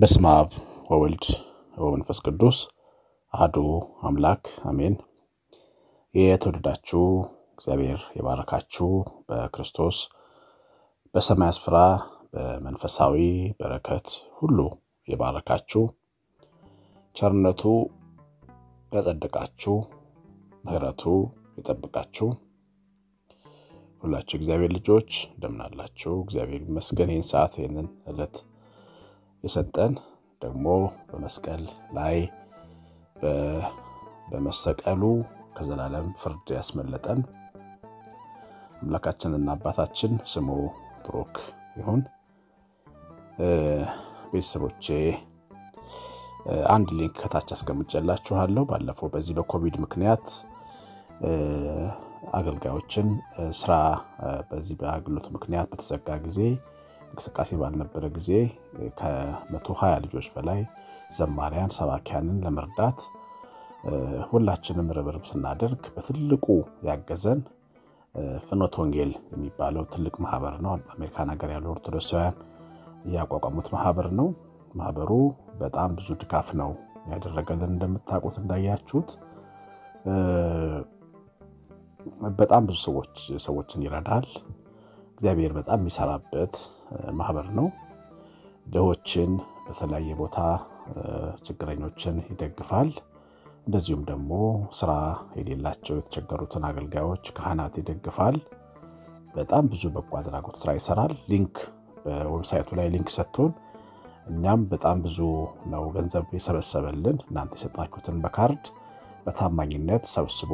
በስመ አብ ወወልድ ወመንፈስ ቅዱስ አሐዱ አምላክ አሜን። የተወደዳችሁ እግዚአብሔር የባረካችሁ በክርስቶስ በሰማይ ስፍራ በመንፈሳዊ በረከት ሁሉ የባረካችሁ ቸርነቱ ያጸድቃችሁ ምሕረቱ የጠብቃችሁ ሁላችሁ እግዚአብሔር ልጆች እንደምናላችሁ እግዚአብሔር ይመስገን። ይህን ሰዓት ይህንን ዕለት የሰጠን ደግሞ በመስቀል ላይ በመሰቀሉ ከዘላለም ፍርድ ያስመለጠን አምላካችንና አባታችን ስሙ ብሩክ ይሁን። ቤተሰቦቼ አንድ ሊንክ ከታች አስቀምጬላችኋለሁ። ባለፈው በዚህ በኮቪድ ምክንያት አገልጋዮችን ስራ በዚህ በአገልግሎት ምክንያት በተዘጋ ጊዜ እንቅስቃሴ ባልነበረ ጊዜ ከመቶ ሀያ ልጆች በላይ ዘማሪያን ሰባኪያንን ለመርዳት ሁላችንም ርብርብ ስናደርግ በትልቁ ያገዘን ፍኖተ ወንጌል የሚባለው ትልቅ ማህበር ነው። አሜሪካን ሀገር ያሉ ኦርቶዶክሳውያን እያቋቋሙት ማህበር ነው። ማህበሩ በጣም ብዙ ድጋፍ ነው ያደረገልን። እንደምታውቁት እንዳያችሁት በጣም ብዙ ሰዎች ሰዎችን ይረዳል። እግዚአብሔር በጣም የሚሰራበት ማህበር ነው። ድሆችን በተለያየ ቦታ ችግረኞችን ይደግፋል። እንደዚሁም ደግሞ ስራ የሌላቸው የተቸገሩትን አገልጋዮች፣ ካህናት ይደግፋል። በጣም ብዙ በጎ አድራጎት ስራ ይሰራል። ሊንክ በዌብሳይቱ ላይ ሊንክ ሰጥቶን እኛም በጣም ብዙ ነው ገንዘብ የሰበሰበልን። እናንተ የሰጣችሁትን በካርድ በታማኝነት ሰብስቦ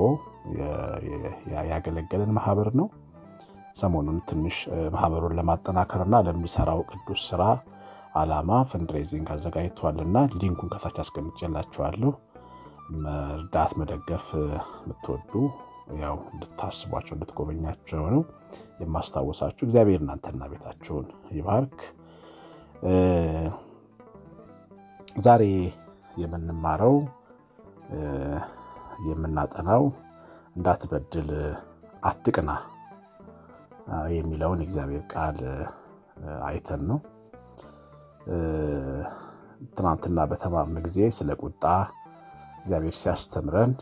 ያገለገለን ማህበር ነው። ሰሞኑን ትንሽ ማህበሩን ለማጠናከርና ለሚሰራው ቅዱስ ስራ አላማ ፈንድሬዚንግ አዘጋጅቷልና ሊንኩን ከታች አስቀምጬላችኋለሁ። መርዳት መደገፍ የምትወዱ ያው እንድታስቧቸው እንድትጎበኛቸው ነው የማስታወሳችሁ። እግዚአብሔር እናንተና ቤታችሁን ይባርክ። ዛሬ የምንማረው የምናጠናው እንዳትበድል አትቅና የሚለውን የእግዚአብሔር ቃል አይተን ነው። ትናንትና በተማርን ጊዜ ስለ ቁጣ እግዚአብሔር ሲያስተምረን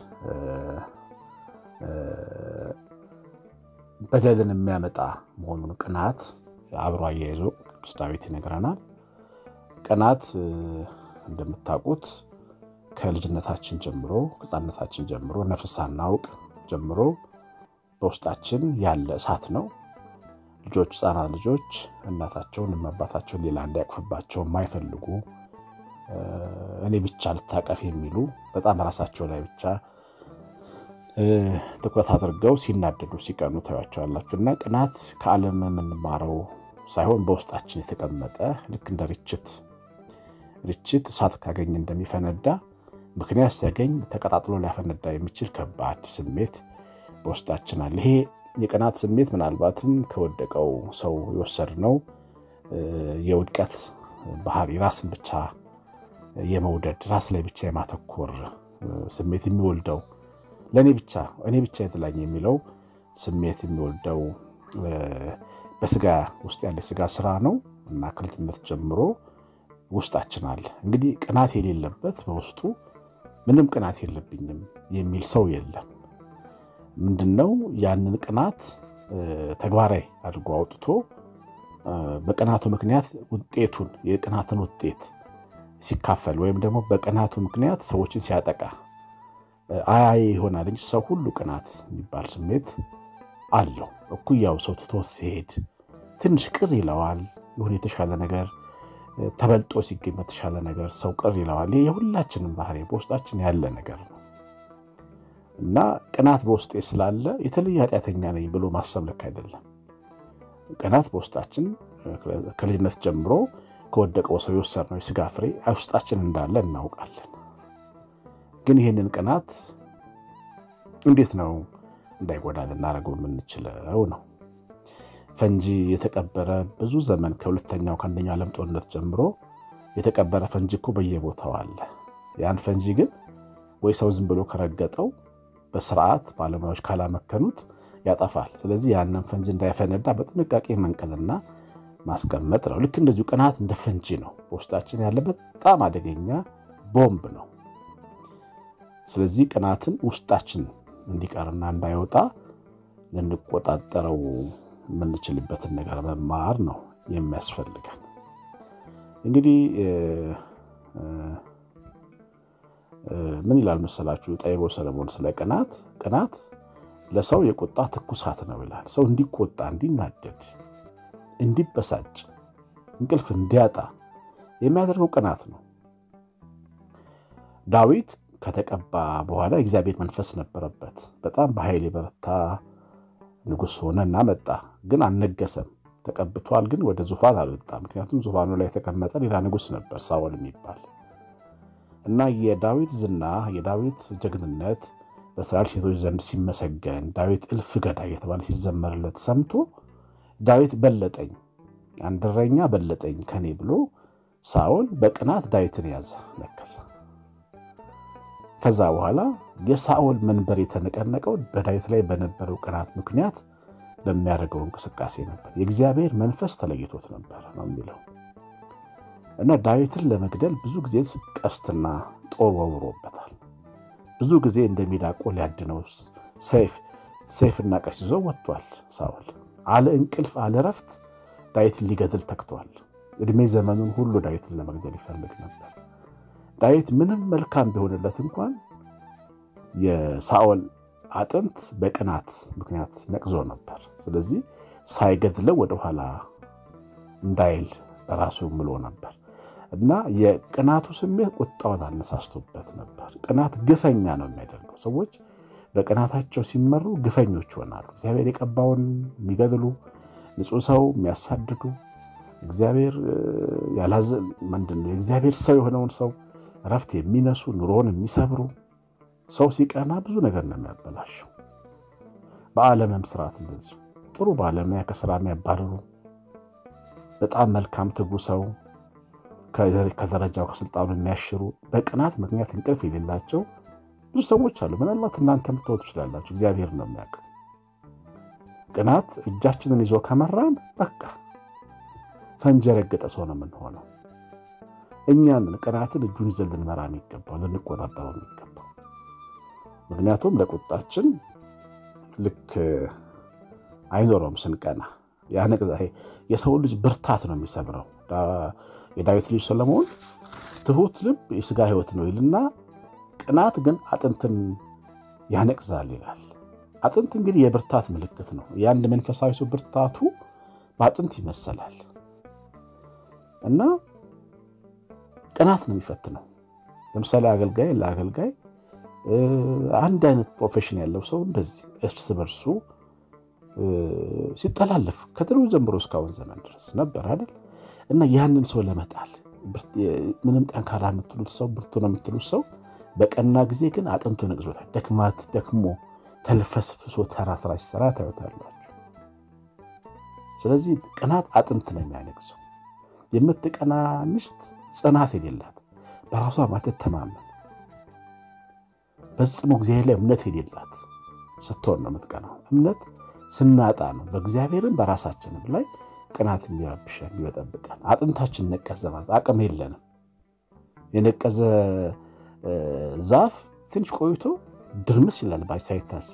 በደልን የሚያመጣ መሆኑን ቅናት አብሮ አያይዞ ቅዱስ ዳዊት ይነግረናል። ቅናት እንደምታውቁት ከልጅነታችን ጀምሮ ሕፃንነታችን ጀምሮ ነፍስ ሳናውቅ ጀምሮ በውስጣችን ያለ እሳት ነው። ልጆች ሕፃናት ልጆች እናታቸውን አባታቸውን ሌላ እንዲያቅፍባቸው የማይፈልጉ እኔ ብቻ ልታቀፍ የሚሉ በጣም ራሳቸው ላይ ብቻ ትኩረት አድርገው ሲናደዱ ሲቀኑ ታያቸዋላችሁ። እና ቅናት ከዓለም የምንማረው ሳይሆን በውስጣችን የተቀመጠ ልክ እንደ ርችት ርችት እሳት ካገኝ እንደሚፈነዳ ምክንያት ሲያገኝ ተቀጣጥሎ ሊያፈነዳ የሚችል ከባድ ስሜት በውስጣችን አለ። ይሄ የቅናት ስሜት ምናልባትም ከወደቀው ሰው የወሰድነው የውድቀት ባህሪ ራስን ብቻ የመውደድ ራስ ላይ ብቻ የማተኮር ስሜት የሚወልደው ለእኔ ብቻ እኔ ብቻ የተላኝ የሚለው ስሜት የሚወልደው በስጋ ውስጥ ያለ ስጋ ስራ ነው እና ከልጅነት ጀምሮ ውስጣችን አለ። እንግዲህ ቅናት የሌለበት በውስጡ ምንም ቅናት የለብኝም የሚል ሰው የለም። ምንድን ነው ያንን ቅናት ተግባራዊ አድርጎ አውጥቶ በቅናቱ ምክንያት ውጤቱን የቅናትን ውጤት ሲካፈል ወይም ደግሞ በቅናቱ ምክንያት ሰዎችን ሲያጠቃ አያይ ይሆናል እንጂ ሰው ሁሉ ቅናት የሚባል ስሜት አለው። እኩያው ሰው ትቶት ሲሄድ ትንሽ ቅር ይለዋል። የሆነ የተሻለ ነገር ተበልጦ ሲገኝ በተሻለ ነገር ሰው ቅር ይለዋል። ይህ የሁላችንም ባህሪ በውስጣችን ያለ ነገር ነው እና ቅናት በውስጤ ስላለ የተለየ ኃጢአተኛ ነኝ ብሎ ማሰብ ልክ አይደለም። ቅናት በውስጣችን ከልጅነት ጀምሮ ከወደቀው ሰው የወሰድነው የስጋ ፍሬ ውስጣችን እንዳለ እናውቃለን። ግን ይህንን ቅናት እንዴት ነው እንዳይጎዳ ልናደርገው የምንችለው ነው። ፈንጂ የተቀበረ ብዙ ዘመን ከሁለተኛው ከአንደኛው ዓለም ጦርነት ጀምሮ የተቀበረ ፈንጂ እኮ በየቦታው አለ። ያን ፈንጂ ግን ወይ ሰው ዝም ብሎ ከረገጠው በስርዓት ባለሙያዎች ካላመከኑት ያጠፋል። ስለዚህ ያንን ፈንጂ እንዳይፈነዳ በጥንቃቄ መንቀልና ማስቀመጥ ነው። ልክ እንደዚሁ ቅናት እንደ ፈንጂ ነው፣ በውስጣችን ያለ በጣም አደገኛ ቦምብ ነው። ስለዚህ ቅናትን ውስጣችን እንዲቀርና እንዳይወጣ ልንቆጣጠረው የምንችልበትን ነገር መማር ነው የሚያስፈልገን። እንግዲህ ምን ይላል መሰላችሁ ጠቢቡ ሰለሞን ስለ ቅናት? ቅናት ለሰው የቁጣ ትኩሳት ነው ይላል። ሰው እንዲቆጣ፣ እንዲናደድ፣ እንዲበሳጭ፣ እንቅልፍ እንዲያጣ የሚያደርገው ቅናት ነው። ዳዊት ከተቀባ በኋላ የእግዚአብሔር መንፈስ ነበረበት። በጣም በኃይል የበረታ ንጉሥ ሆነና መጣ። ግን አልነገሰም። ተቀብቷል፣ ግን ወደ ዙፋን አልወጣም። ምክንያቱም ዙፋኑ ላይ የተቀመጠ ሌላ ንጉሥ ነበር፣ ሳኦል የሚባል እና የዳዊት ዝና የዳዊት ጀግንነት በእስራኤል ሴቶች ዘንድ ሲመሰገን ዳዊት እልፍ ገዳይ የተባለ ሲዘመርለት ሰምቶ ዳዊት በለጠኝ፣ አንድ እረኛ በለጠኝ ከኔ ብሎ ሳኦል በቅናት ዳዊትን ያዘ፣ ነከሰ። ከዛ በኋላ የሳኦል መንበር የተነቀነቀው በዳዊት ላይ በነበረው ቅናት ምክንያት በሚያደርገው እንቅስቃሴ ነበር። የእግዚአብሔር መንፈስ ተለይቶት ነበር ነው የሚለው እና ዳዊትን ለመግደል ብዙ ጊዜ ቀስትና ጦር ወርውሮበታል። ብዙ ጊዜ እንደ ሚዳቆ ሊያድነው ሰይፍና ቀስ ይዞ ወጥቷል። ሳኦል አለ እንቅልፍ አለ ረፍት ዳዊትን ሊገድል ተግቷል። ዕድሜ ዘመኑን ሁሉ ዳዊትን ለመግደል ይፈልግ ነበር። ዳዊት ምንም መልካም ቢሆንለት እንኳን የሳኦል አጥንት በቅናት ምክንያት ነቅዞ ነበር። ስለዚህ ሳይገድለው ወደኋላ እንዳይል በራሱ ምሎ ነበር እና የቅናቱ ስሜት ቁጣውን አነሳስቶበት ነበር። ቅናት ግፈኛ ነው የሚያደርገው። ሰዎች በቅናታቸው ሲመሩ ግፈኞች ይሆናሉ። እግዚአብሔር የቀባውን የሚገድሉ፣ ንጹሕ ሰው የሚያሳድዱ፣ እግዚአብሔር ምንድን ነው የእግዚአብሔር ሰው የሆነውን ሰው እረፍት የሚነሱ፣ ኑሮውን የሚሰብሩ ሰው ሲቀና ብዙ ነገር ነው የሚያበላሸው። በዓለምም ስርዓት እንደዚሁ ጥሩ ባለሙያ ከስራ የሚያባርሩ በጣም መልካም ትጉ ሰው ከደረጃው ከስልጣኑ የሚያሽሩ በቅናት ምክንያት እንቅልፍ የሌላቸው ብዙ ሰዎች አሉ። ምናልባት እናንተ ምትሆኑ ትችላላችሁ። እግዚአብሔር ነው የሚያውቀው። ቅናት እጃችንን ይዞ ከመራን በቃ ፈንጂ የረገጠ ሰው ነው የምንሆነው። እኛን ቅናትን እጁን ይዘን ልንመራ የሚገባው ልንቆጣጠረው የሚገባው ምክንያቱም ለቁጣችን ልክ አይኖረውም ስንቀና ያነቅዛ የሰው ልጅ ብርታት ነው የሚሰብረው። የዳዊት ልጅ ሰለሞን ትሁት ልብ የስጋ ሕይወት ነው ይልና ቅናት ግን አጥንትን ያነቅዛል ይላል። አጥንት እንግዲህ የብርታት ምልክት ነው። የአንድ መንፈሳዊ ሰው ብርታቱ በአጥንት ይመሰላል እና ቅናት ነው የሚፈትነው። ለምሳሌ አገልጋይ ለአገልጋይ አንድ አይነት ፕሮፌሽን ያለው ሰው እንደዚህ እርስ በርሱ ሲጠላለፍ ከድሮ ጀምሮ እስካሁን ዘመን ድረስ ነበር አይደል? እና ያንን ሰው ለመጣል ምንም ጠንካራ የምትሉት ሰው ብርቱ ነው የምትሉት ሰው በቀና ጊዜ ግን አጥንቱ ነቅዞታል። ደክማት ደክሞ ተልፈስፍሶ ተራ ስራ ሲሰራ ታዩታላችሁ። ስለዚህ ቅናት አጥንት ነው የሚያነቅዘው። የምትቀና ሚስት ጽናት የሌላት በራሷ ማትተማመን ፈጽሞ እግዚአብሔር ላይ እምነት የሌላት ስትሆን ነው የምትቀናው። እምነት ስናጣ ነው በእግዚአብሔርም በራሳችንም ላይ ቅናት የሚረብሸን የሚበጠብጠን። አጥንታችን ነቀዘ ማለት አቅም የለንም። የነቀዘ ዛፍ ትንሽ ቆይቶ ድርምስ ይላል ባይ ሳይታሰብ።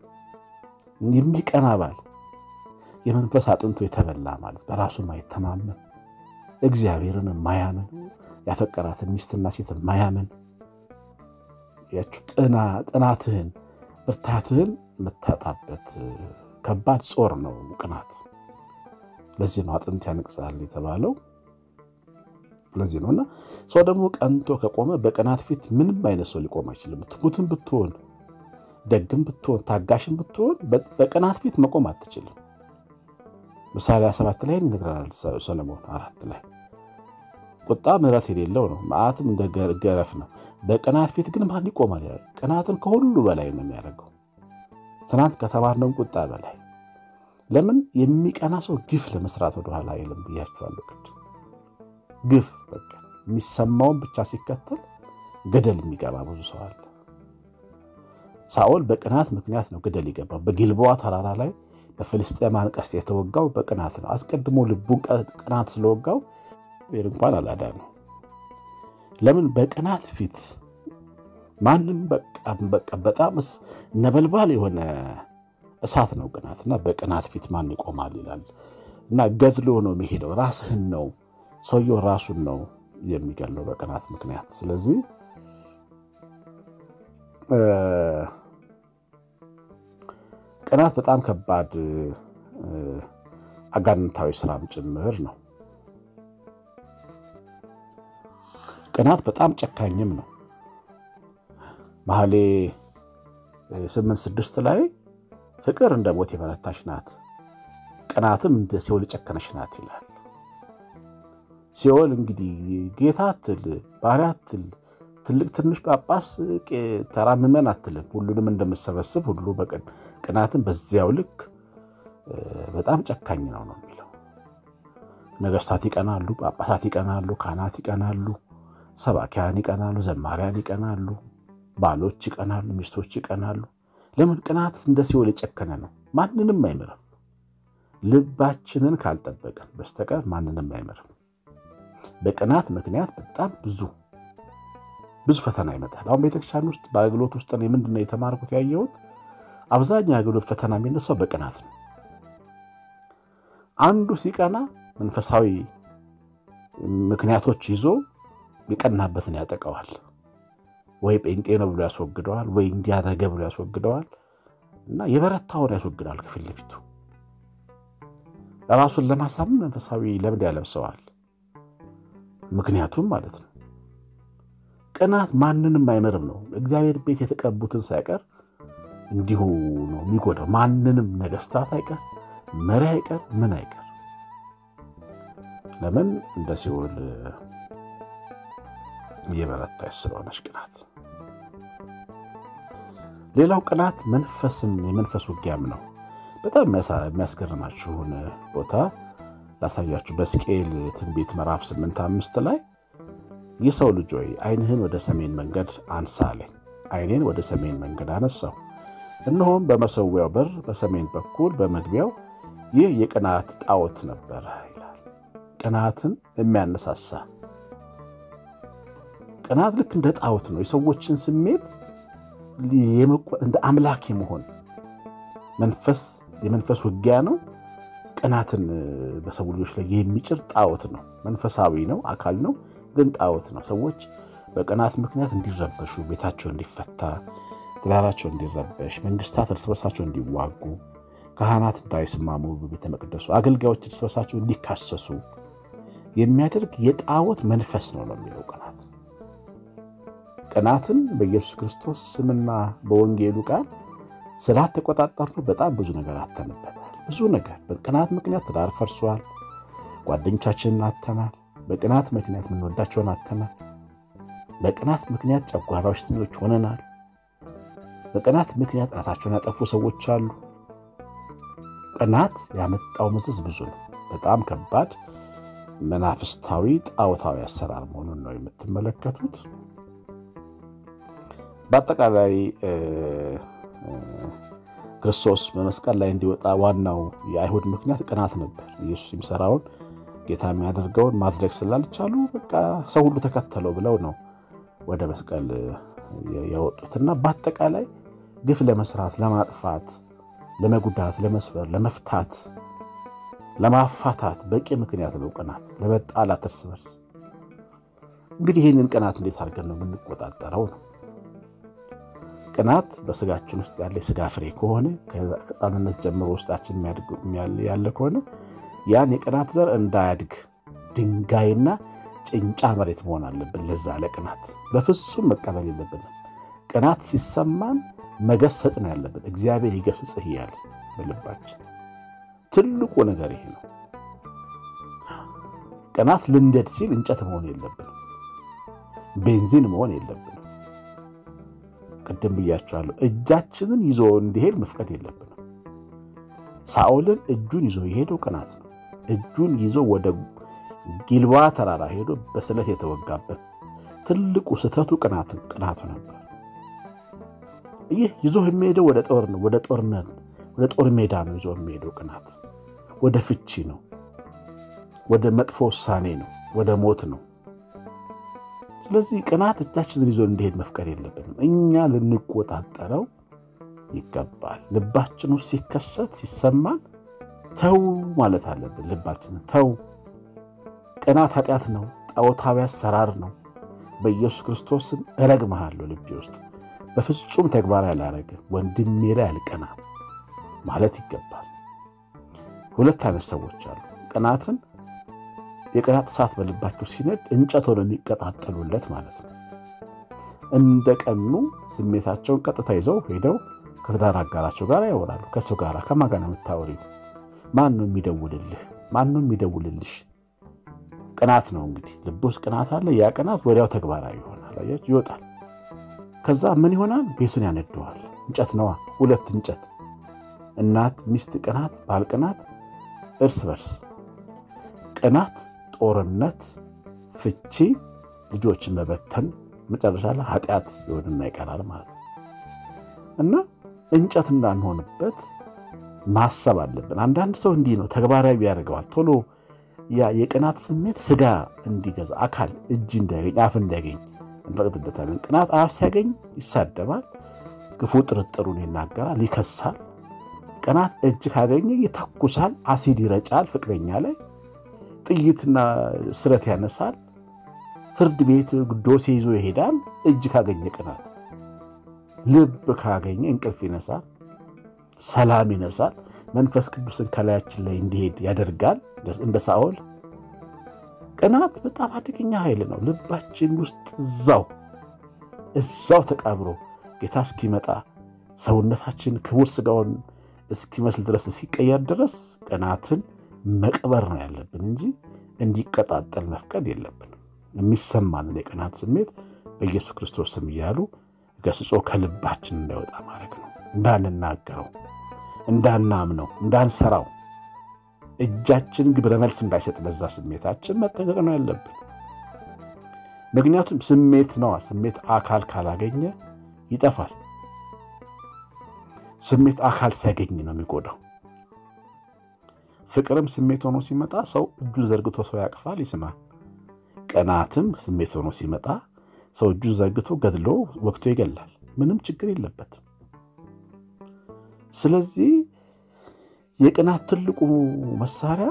የሚቀና ባል የመንፈስ አጥንቱ የተበላ ማለት በራሱ ማይተማመን እግዚአብሔርን ማያምን ያፈቀራትን ሚስትና ሴት ማያምን ያችሁ ጥናትህን ብርታትህን የምታጣበት ከባድ ጾር ነው ቅናት። ለዚህ ነው አጥንት ያነቅዛል የተባለው። ለዚህ ነው እና ሰው ደግሞ ቀንቶ ከቆመ በቅናት ፊት ምንም አይነት ሰው ሊቆም አይችልም። ትሁትም ብትሆን ደግም ብትሆን ታጋሽም ብትሆን በቅናት ፊት መቆም አትችልም። ምሳሌ ሰባት ላይ ይነግረናል ሰለሞን አራት ላይ ቁጣ ምሕረት የሌለው ነው፣ መዓትም እንደ ገረፍ ነው። በቅናት ፊት ግን ማን ይቆማል? ቅናትን ከሁሉ በላይ ነው የሚያደርገው ትናንት ከተማርነው ቁጣ በላይ ለምን የሚቀና ሰው ግፍ ለመስራት ወደኋላ አይልም ብያችኋለሁ ቅድም። ግፍ በቃ የሚሰማውን ብቻ ሲከተል ገደል የሚገባ ብዙ ሰው አለ። ሳኦል በቅናት ምክንያት ነው ገደል ይገባ። በጊልቦዋ ተራራ ላይ በፍልስጤማን ቀስት የተወጋው በቅናት ነው። አስቀድሞ ልቡን ቅናት ስለወጋው ቤር እንኳን አላዳ ነው። ለምን በቅናት ፊት ማንም በቃ በጣም ነበልባል የሆነ እሳት ነው ቅናት እና በቅናት ፊት ማን ይቆማል ይላል እና ገድሎ ነው የሚሄደው። ራስህን ነው ሰውየው ራሱን ነው የሚገለው በቅናት ምክንያት። ስለዚህ ቅናት በጣም ከባድ አጋንንታዊ ስራም ጭምር ነው። ቅናት በጣም ጨካኝም ነው። መኃልየ ስምንት ስድስት ላይ ፍቅር እንደ ሞት የበረታች ናት፣ ቅናትም እንደ ሲኦል የጨከነች ናት ይላል። ሲኦል እንግዲህ ጌታ አትል፣ ባሪያ አትል፣ ትልቅ ትንሽ ጳጳስ፣ ተራ ምዕመን አትልም። ሁሉንም እንደምሰበስብ ሁሉ ቅናትን በዚያው ልክ በጣም ጨካኝ ነው ነው የሚለው። ነገስታት ይቀናሉ፣ ጳጳሳት ይቀናሉ፣ ካህናት ይቀናሉ፣ ሰባኪያን ይቀናሉ፣ ዘማሪያን ይቀናሉ፣ ባሎች ይቀናሉ፣ ሚስቶች ይቀናሉ። ለምን? ቅናት እንደ ሲኦል የጨከነ ነው። ማንንም አይምርም። ልባችንን ካልጠበቀን በስተቀር ማንንም አይምርም። በቅናት ምክንያት በጣም ብዙ ብዙ ፈተና ይመጣል። አሁን ቤተክርስቲያን ውስጥ በአገልግሎት ውስጥ ምንድን ነው የተማርኩት ያየሁት፣ አብዛኛው የአገልግሎት ፈተና የሚነሳው በቅናት ነው። አንዱ ሲቀና መንፈሳዊ ምክንያቶች ይዞ የቀናበትን ያጠቀዋል። ወይ ጴንጤ ነው ብሎ ያስወግደዋል፣ ወይ እንዲያደረገ ብሎ ያስወግደዋል እና የበረታውን ያስወግዳል ከፊት ለፊቱ ራሱን ለማሳመን መንፈሳዊ ለምድ ያለብሰዋል። ምክንያቱም ማለት ነው ቅናት ማንንም አይመርም ነው። እግዚአብሔር ቤት የተቀቡትን ሳይቀር እንዲሁ ነው የሚጎዳው። ማንንም ነገስታት አይቀር፣ መሪ አይቀር፣ ምን አይቀር። ለምን እንደ ሲኦል እየበረታች ስለሆነች ቅናት። ሌላው ቅናት መንፈስም የመንፈስ ውጊያም ነው። በጣም የሚያስገርማችሁን ቦታ ላሳያችሁ። በሕዝቅኤል ትንቢት ምዕራፍ ስምንት አምስት ላይ የሰው ልጅ ሆይ ዓይንህን ወደ ሰሜን መንገድ አንሳ አለኝ። ዓይኔን ወደ ሰሜን መንገድ አነሳው፣ እነሆም በመሰዊያው በር በሰሜን በኩል በመግቢያው ይህ የቅናት ጣዖት ነበረ ይላል። ቅናትን የሚያነሳሳ ቅናት ልክ እንደ ጣዖት ነው። የሰዎችን ስሜት እንደ አምላክ የመሆን መንፈስ የመንፈስ ውጊያ ነው። ቅናትን በሰው ልጆች ላይ የሚጭር ጣዖት ነው። መንፈሳዊ ነው፣ አካል ነው፣ ግን ጣዖት ነው። ሰዎች በቅናት ምክንያት እንዲረበሹ፣ ቤታቸው እንዲፈታ፣ ትዳራቸው እንዲረበሽ፣ መንግስታት እርስ በርሳቸው እንዲዋጉ፣ ካህናት እንዳይስማሙ በቤተ መቅደሱ፣ አገልጋዮች እርስ በርሳቸው እንዲካሰሱ የሚያደርግ የጣዖት መንፈስ ነው ነው የሚለው ቅናት። ቅናትን በኢየሱስ ክርስቶስ ስምና በወንጌሉ ቃል ስላልተቆጣጠርነው በጣም ብዙ ነገር አተንበታል። ብዙ ነገር በቅናት ምክንያት ትዳር ፈርሷል። ጓደኞቻችንን አተናል። በቅናት ምክንያት የምንወዳቸውን አተናል። በቅናት ምክንያት ጨጓራ በሽተኞች ሆነናል። በቅናት ምክንያት ራሳቸውን ያጠፉ ሰዎች አሉ። ቅናት ያመጣው መዘዝ ብዙ ነው። በጣም ከባድ መናፍስታዊ ጣዖታዊ አሰራር መሆኑን ነው የምትመለከቱት። በአጠቃላይ ክርስቶስ በመስቀል ላይ እንዲወጣ ዋናው የአይሁድ ምክንያት ቅናት ነበር። ኢየሱስ የሚሰራውን ጌታ የሚያደርገውን ማድረግ ስላልቻሉ በቃ ሰው ሁሉ ተከተለው ብለው ነው ወደ መስቀል ያወጡትና በአጠቃላይ ግፍ ለመስራት፣ ለማጥፋት፣ ለመጉዳት፣ ለመስበር፣ ለመፍታት፣ ለማፋታት በቂ ምክንያት ነው ቅናት፣ ለመጣላት እርስ በርስ። እንግዲህ ይህንን ቅናት እንዴት አድርገን ነው የምንቆጣጠረው ነው ቅናት በስጋችን ውስጥ ያለ የስጋ ፍሬ ከሆነ ከሕፃንነት ጀምሮ ውስጣችን ያለ ከሆነ ያን የቅናት ዘር እንዳያድግ ድንጋይና ጭንጫ መሬት መሆን አለብን። ለዛ ለቅናት በፍጹም መቀበል የለብንም። ቅናት ሲሰማን መገሰጽ ነው ያለብን። እግዚአብሔር ይገስጽህ እያለ በልባችን ትልቁ ነገር ይሄ ነው። ቅናት ልንደድ ሲል እንጨት መሆን የለብንም። ቤንዚን መሆን የለብንም። ቅድም ብያቸዋለሁ። እጃችንን ይዞ እንዲሄድ መፍቀድ የለብንም። ሳኦልን እጁን ይዞ የሄደው ቅናት ነው። እጁን ይዞ ወደ ጊልባ ተራራ ሄዶ በስለት የተወጋበት ትልቁ ስህተቱ ቅናቱ ነበር። ይህ ይዞ የሚሄደው ወደ ጦር ነው፣ ወደ ጦርነት፣ ወደ ጦር ሜዳ ነው ይዞ የሚሄደው ቅናት፣ ወደ ፍቺ ነው፣ ወደ መጥፎ ውሳኔ ነው፣ ወደ ሞት ነው። ስለዚህ ቅናት እጃችንን ይዞ እንዲሄድ መፍቀድ የለብንም። እኛ ልንቆጣጠረው ይገባል። ልባችን ውስጥ ሲከሰት ሲሰማን ተው ማለት አለብን። ልባችንን ተው። ቅናት ኃጢአት ነው፣ ጣዖታዊ አሰራር ነው። በኢየሱስ ክርስቶስም እረግምሃለሁ ልቤ ውስጥ በፍጹም ተግባራዊ አላረግም፣ ወንድሜ ላይ አልቀና ማለት ይገባል። ሁለት አይነት ሰዎች አሉ። ቅናትን የቅናት እሳት በልባቸው ሲነድ እንጨት ሆነው የሚቀጣጠሉለት ማለት ነው። እንደ ቀኑ ስሜታቸውን ቀጥታ ይዘው ሄደው ከትዳር አጋራቸው ጋር ያወራሉ። ከሰው ጋር ከማን ጋር ነው የምታወሪው? ማን ነው የሚደውልልህ? ማን ነው የሚደውልልሽ? ቅናት ነው እንግዲህ ልብ ውስጥ ቅናት አለ። ያ ቅናት ወዲያው ተግባራዊ ይሆናል። አያችሁ፣ ይወጣል። ከዛ ምን ይሆናል? ቤቱን ያነደዋል። እንጨት ነዋ፣ ሁለት እንጨት። እናት ሚስት ቅናት፣ ባል ቅናት፣ እርስ በርስ ቅናት፣ ጦርነት፣ ፍቺ፣ ልጆችን መበተን፣ መጨረሻ ላይ ኃጢአት ይሆንና ይቀራል ማለት ነው እና እንጨት እንዳንሆንበት ማሰብ አለብን። አንዳንድ ሰው እንዲህ ነው ተግባራዊ ያደርገዋል። ቶሎ ያ የቅናት ስሜት ስጋ እንዲገዛ አካል እጅ እንዲያገኝ አፍ እንዲያገኝ እንፈቅድለታለን። ቅናት አፍ ሲያገኝ ይሳደባል፣ ክፉ ጥርጥሩን ይናገራል፣ ይከሳል። ቅናት እጅ ካገኘ ይተኩሳል፣ አሲድ ይረጫል፣ ፍቅረኛ ላይ ጥይትና ስለት ያነሳል፣ ፍርድ ቤት ዶሴ ይዞ ይሄዳል። እጅ ካገኘ ቅናት ልብ ካገኘ እንቅልፍ ይነሳል፣ ሰላም ይነሳል። መንፈስ ቅዱስን ከላያችን ላይ እንዲሄድ ያደርጋል። እንደ ሳኦል ቅናት በጣም አደገኛ ኃይል ነው። ልባችን ውስጥ እዛው እዛው ተቃብሮ ጌታ እስኪመጣ ሰውነታችን ክቡር ስጋውን እስኪመስል ድረስ እስኪቀየር ድረስ ቅናትን መቅበር ነው ያለብን እንጂ እንዲቀጣጠል መፍቀድ የለብንም። የሚሰማንን የቅናት ስሜት በኢየሱስ ክርስቶስ ስም እያሉ ገስጾ ከልባችን እንዳይወጣ ማድረግ ነው። እንዳንናገረው፣ እንዳናምነው፣ እንዳንሰራው እጃችን ግብረ መልስ እንዳይሰጥ ለዛ ስሜታችን መጠንቀቅ ነው ያለብን። ምክንያቱም ስሜት ነዋ። ስሜት አካል ካላገኘ ይጠፋል። ስሜት አካል ሲያገኝ ነው የሚጎዳው። ፍቅርም ስሜት ሆኖ ሲመጣ ሰው እጁን ዘርግቶ ሰው ያቅፋል፣ ይስማል። ቅናትም ስሜት ሆኖ ሲመጣ ሰው እጁን ዘርግቶ ገድሎ ወቅቶ ይገላል። ምንም ችግር የለበትም። ስለዚህ የቅናት ትልቁ መሳሪያ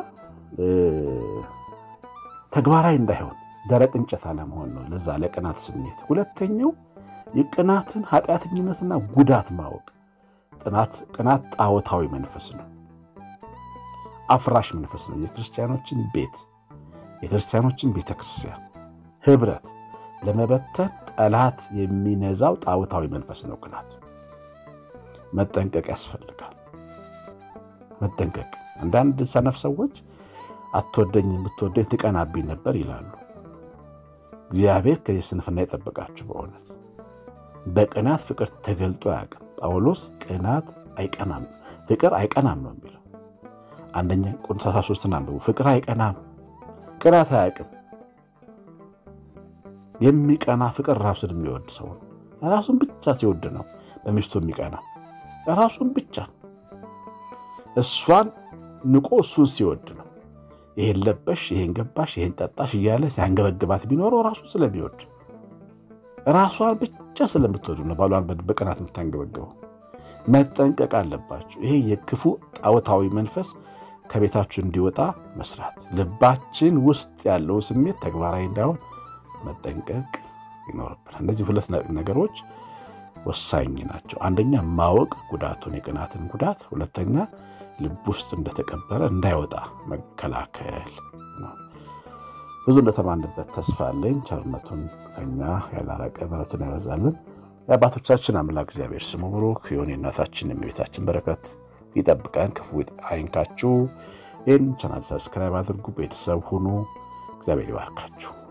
ተግባራዊ እንዳይሆን ደረቅ እንጨት አለመሆን ነው። ለዛ ለቅናት ስሜት። ሁለተኛው የቅናትን ኃጢአተኝነትና ጉዳት ማወቅ። ቅናት ጣዖታዊ መንፈስ ነው፣ አፍራሽ መንፈስ ነው። የክርስቲያኖችን ቤት የክርስቲያኖችን ቤተ ክርስቲያን ህብረት ለመበተን ጠላት የሚነዛው ጣዖታዊ መንፈስ ነው። ቅናት መጠንቀቅ ያስፈልጋል። መጠንቀቅ። አንዳንድ ሰነፍ ሰዎች አትወደኝ የምትወደኝ ትቀናብኝ ነበር ይላሉ። እግዚአብሔር ከዚህ ስንፍና የጠበቃችሁ። በእውነት በቅናት ፍቅር ተገልጦ አያውቅም። ጳውሎስ ቅናት አይቀናም፣ ፍቅር አይቀናም ነው የሚለው። አንደኛ ቆሮንቶስ ሦስትን አንብቡ። ፍቅር አይቀናም፣ ቅናት አያውቅም። የሚቀና ፍቅር ራሱን የሚወድ ሰው ነው። ራሱን ብቻ ሲወድ ነው በሚስቱ የሚቀና ራሱን ብቻ እሷን ንቆ እሱን ሲወድ ነው። ይሄን ለበሽ፣ ይሄን ገባሽ፣ ይሄን ጠጣሽ እያለ ሲያንገበግባት ቢኖረው ራሱን ስለሚወድ ራሷን ብቻ ስለምትወዱ ነው ባሏን በቅናት የምታንገበግበው። መጠንቀቅ አለባችሁ። ይሄ የክፉ ጣዖታዊ መንፈስ ከቤታችሁ እንዲወጣ መስራት፣ ልባችን ውስጥ ያለው ስሜት ተግባራዊ እንዳይሆን መጠንቀቅ ይኖርብናል። እነዚህ ሁለት ነገሮች ወሳኝ ናቸው። አንደኛ ማወቅ ጉዳቱን፣ የቅናትን ጉዳት፣ ሁለተኛ ልብ ውስጥ እንደተቀበረ እንዳይወጣ መከላከል ነው። ብዙ እንደተማንበት ተስፋ አለኝ። ቸርነቱን ከኛ ያላረቀ ምሕረቱን ያበዛልን የአባቶቻችን አምላክ እግዚአብሔር ስሙ ብሩክ የሆነ የእናታችን የቤታችን በረከት ይጠብቀን፣ ክፉ አይንካችሁ። ይህን ቻናል ሰብስክራይብ አድርጉ፣ ቤተሰብ ሁኑ። እግዚአብሔር ይባርካችሁ።